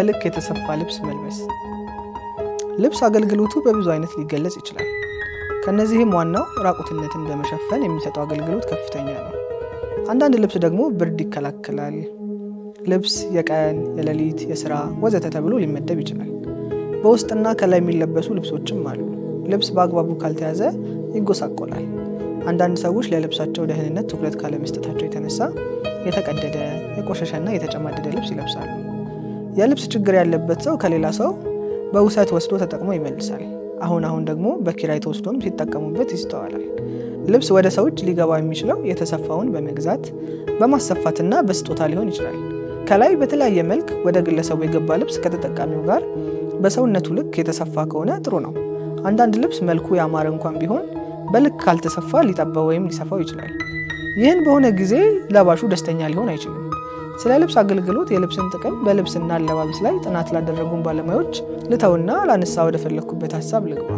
በልክ የተሰፋ ልብስ መልበስ። ልብስ አገልግሎቱ በብዙ አይነት ሊገለጽ ይችላል። ከነዚህም ዋናው ራቁትነትን በመሸፈን የሚሰጠው አገልግሎት ከፍተኛ ነው። አንዳንድ ልብስ ደግሞ ብርድ ይከላከላል። ልብስ የቀን፣ የሌሊት፣ የስራ ወዘተ ተብሎ ሊመደብ ይችላል። በውስጥና ከላይ የሚለበሱ ልብሶችም አሉ። ልብስ በአግባቡ ካልተያዘ ይጎሳቆላል። አንዳንድ ሰዎች ለልብሳቸው ደህንነት ትኩረት ካለመስጠታቸው የተነሳ የተቀደደ የቆሸሸና የተጨማደደ ልብስ ይለብሳሉ። የልብስ ችግር ያለበት ሰው ከሌላ ሰው በውሰት ወስዶ ተጠቅሞ ይመልሳል። አሁን አሁን ደግሞ በኪራይ ተወስዶም ሲጠቀሙበት ይስተዋላል። ልብስ ወደ ሰው እጅ ሊገባ የሚችለው የተሰፋውን በመግዛት በማሰፋትና በስጦታ ሊሆን ይችላል። ከላይ በተለያየ መልክ ወደ ግለሰቡ የገባ ልብስ ከተጠቃሚው ጋር በሰውነቱ ልክ የተሰፋ ከሆነ ጥሩ ነው። አንዳንድ ልብስ መልኩ ያማረ እንኳን ቢሆን በልክ ካልተሰፋ ሊጠበው ወይም ሊሰፋው ይችላል። ይህን በሆነ ጊዜ ለባሹ ደስተኛ ሊሆን አይችልም። ስለ ልብስ አገልግሎት የልብስን ጥቅም በልብስና አለባበስ ላይ ጥናት ላደረጉን ባለሙያዎች ልተውና ላነሳ ወደ ፈለግኩበት ሀሳብ ልግባ።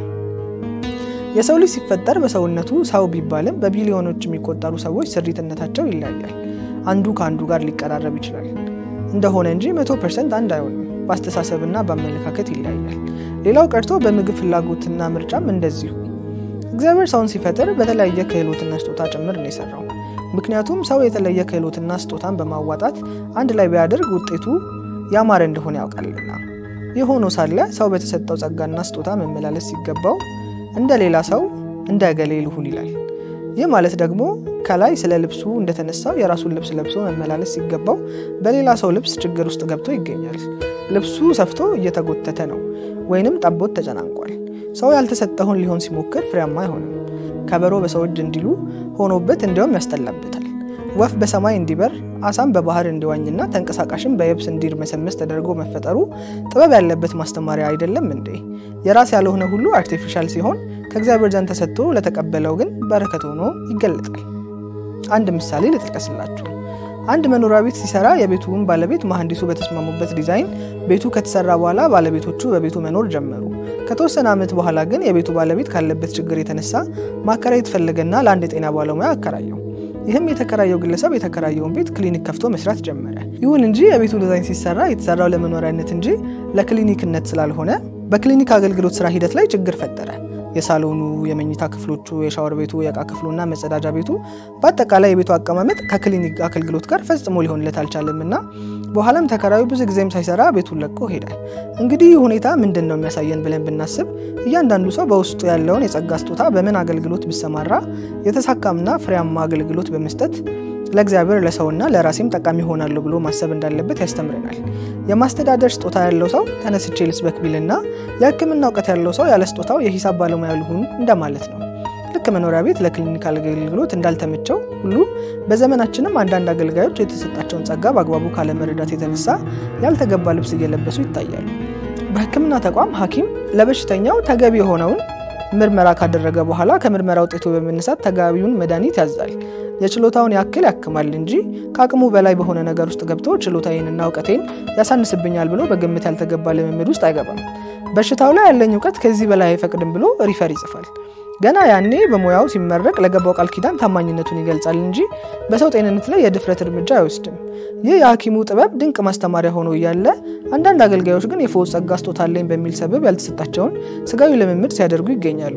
የሰው ልጅ ሲፈጠር በሰውነቱ ሰው ቢባልም በቢሊዮኖች የሚቆጠሩ ሰዎች ስሪትነታቸው ይለያያል። አንዱ ከአንዱ ጋር ሊቀራረብ ይችላል እንደሆነ እንጂ መቶ ፐርሰንት አንድ አይሆንም። በአስተሳሰብና በአመለካከት ይለያያል። ሌላው ቀርቶ በምግብ ፍላጎትና ምርጫም እንደዚሁ። እግዚአብሔር ሰውን ሲፈጥር በተለያየ ክህሎትና ስጦታ ጭምር ነው የሰራው። ምክንያቱም ሰው የተለየ ክህሎትና ስጦታን በማዋጣት አንድ ላይ ቢያደርግ ውጤቱ ያማረ እንደሆነ ያውቃልና። ይህ ሆኖ ሳለ ሰው በተሰጠው ጸጋና ስጦታ መመላለስ ሲገባው እንደ ሌላ ሰው እንደ እገሌ ልሁን ይላል። ይህ ማለት ደግሞ ከላይ ስለ ልብሱ እንደተነሳው የራሱን ልብስ ለብሶ መመላለስ ሲገባው በሌላ ሰው ልብስ ችግር ውስጥ ገብቶ ይገኛል። ልብሱ ሰፍቶ እየተጎተተ ነው ወይንም ጠቦት ተጨናንቋል። ሰው ያልተሰጠውን ሊሆን ሲሞክር ፍሬያማ አይሆንም። ከበሮ በሰው እጅ እንዲሉ ሆኖበት እንዲያውም ያስጠላበታል። ወፍ በሰማይ እንዲበር አሳም በባህር እንዲዋኝና ተንቀሳቃሽም በየብስ እንዲርመሰመስ ተደርጎ መፈጠሩ ጥበብ ያለበት ማስተማሪያ አይደለም እንዴ? የራስ ያልሆነ ሁሉ አርቲፊሻል ሲሆን ከእግዚአብሔር ዘንድ ተሰጥቶ ለተቀበለው ግን በረከት ሆኖ ይገለጣል። አንድ ምሳሌ ልጥቀስላችሁ። አንድ መኖሪያ ቤት ሲሰራ የቤቱን ባለቤት መሐንዲሱ በተስማሙበት ዲዛይን ቤቱ ከተሰራ በኋላ ባለቤቶቹ በቤቱ መኖር ጀመሩ። ከተወሰነ ዓመት በኋላ ግን የቤቱ ባለቤት ካለበት ችግር የተነሳ ማከራየት ፈለገና ለአንድ የጤና ባለሙያ አከራየው። ይህም የተከራየው ግለሰብ የተከራየውን ቤት ክሊኒክ ከፍቶ መስራት ጀመረ። ይሁን እንጂ የቤቱ ዲዛይን ሲሰራ የተሰራው ለመኖሪያነት እንጂ ለክሊኒክነት ስላልሆነ በክሊኒክ አገልግሎት ስራ ሂደት ላይ ችግር ፈጠረ። የሳሎኑ፣ የመኝታ ክፍሎቹ፣ የሻወር ቤቱ፣ የእቃ ክፍሉና መጸዳጃ ቤቱ በአጠቃላይ የቤቱ አቀማመጥ ከክሊኒክ አገልግሎት ጋር ፈጽሞ ሊሆንለት አልቻለም እና በኋላም ተከራዩ ብዙ ጊዜም ሳይሰራ ቤቱን ለቆ ሄደ። እንግዲህ ይህ ሁኔታ ምንድን ነው የሚያሳየን ብለን ብናስብ እያንዳንዱ ሰው በውስጡ ያለውን የጸጋ ስጦታ በምን አገልግሎት ቢሰማራ የተሳካምና ፍሬያማ አገልግሎት በመስጠት ለእግዚአብሔር ለሰውና ለራሴም ጠቃሚ ይሆናለሁ ብሎ ማሰብ እንዳለበት ያስተምረናል። የማስተዳደር ስጦታ ያለው ሰው ተነስቼ ልስበክ ቢልና የሕክምና እውቀት ያለው ሰው ያለ ስጦታው የሂሳብ ባለሙያ ልሁን እንደማለት ነው። ልክ መኖሪያ ቤት ለክሊኒካል አገልግሎት እንዳልተመቸው ሁሉ በዘመናችንም አንዳንድ አገልጋዮች የተሰጣቸውን ጸጋ በአግባቡ ካለመረዳት የተነሳ ያልተገባ ልብስ እየለበሱ ይታያሉ። በሕክምና ተቋም ሐኪም ለበሽተኛው ተገቢ የሆነውን ምርመራ ካደረገ በኋላ ከምርመራ ውጤቱ በመነሳት ተገቢውን መድኃኒት ያዛል። የችሎታውን ያክል ያክማል እንጂ ከአቅሙ በላይ በሆነ ነገር ውስጥ ገብቶ ችሎታዬንና እውቀቴን ያሳንስብኛል ብሎ በግምት ያልተገባ ልምምድ ውስጥ አይገባም። በሽታው ላይ ያለኝ እውቀት ከዚህ በላይ አይፈቅድም ብሎ ሪፈር ይጽፋል። ገና ያኔ በሙያው ሲመረቅ ለገባው ቃል ኪዳን ታማኝነቱን ይገልጻል እንጂ በሰው ጤንነት ላይ የድፍረት እርምጃ አይወስድም። ይህ የሐኪሙ ጥበብ ድንቅ ማስተማሪያ ሆኖ እያለ አንዳንድ አገልጋዮች ግን የፈውስ ጸጋ ስጦታ አለኝ በሚል ሰበብ ያልተሰጣቸውን ስጋዊ ልምምድ ሲያደርጉ ይገኛሉ።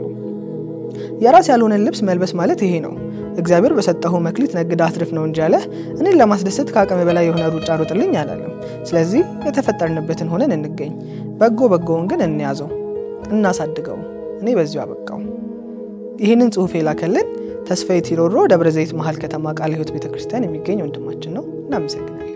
የራስ ያልሆነን ልብስ መልበስ ማለት ይሄ ነው። እግዚአብሔር በሰጠሁ መክሊት ነግዳ አትርፍ ነው እንጂ ያለ እኔን ለማስደሰት ከአቅም በላይ የሆነ ሩጫ ሮጥልኝ አላለም። ስለዚህ የተፈጠርንበትን ሆነን እንገኝ፣ በጎ በጎውን ግን እንያዘው፣ እናሳድገው። እኔ በዚሁ አበቃው። ይህንን ጽሑፍ የላከልን ተስፋዬ ቲሮሮ ደብረ ዘይት መሀል ከተማ ቃለ ሕይወት ቤተክርስቲያን የሚገኝ ወንድማችን ነው። እናመሰግናለን።